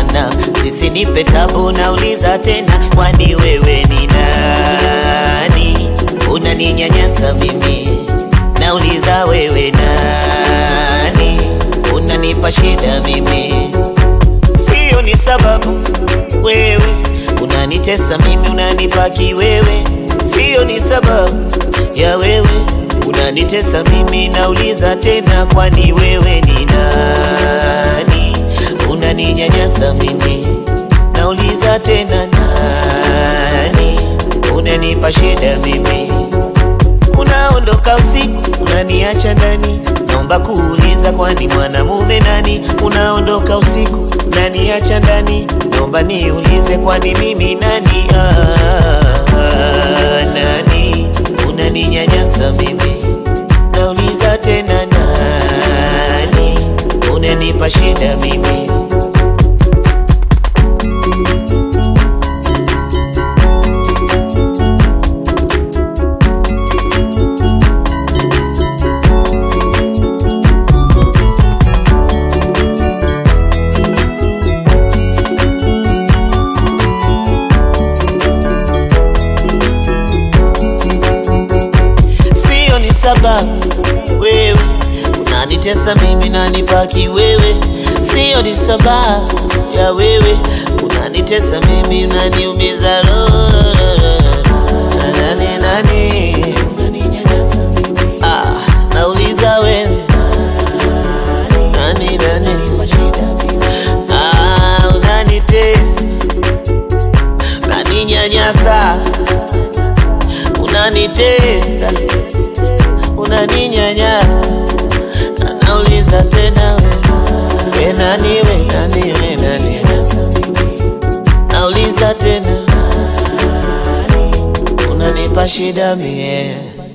sana, nisinipe tabu, nauliza tena, kwani wewe ni nani? Unaninyanyasa mimi, nauliza wewe nani? Unanipa shida mimi, sio ni sababu wewe unanitesa mimi, unanipaki wewe, sio ni sababu ya wewe unanitesa mimi, nauliza tena, kwani wewe ni nani? Unaninyanyasa mimi, nauliza tena, nani? Unanipa shida mimi, unaondoka usiku, unaniacha ndani, naomba kuuliza, kwani mwanamume nani? Unaondoka usiku, unaniacha ndani, naomba niulize, kwani mimi nani? Ah, ah, nani? Unaninyanyasa mimi, nauliza tena, nani? Unanipa shida mimi sio ni sababu wewe unanitesa mimi nanipaki wewe, sio ni sababu ya wewe unanitesa mimi unaniumiza roho. Nani nani ah, nauliza wewe nani nani ah, unanitesa unaninyanyasa unanitesa unaninyanyasa, nauliza tena we, we nani we nani we nani, nauliza tena unanipa shida mie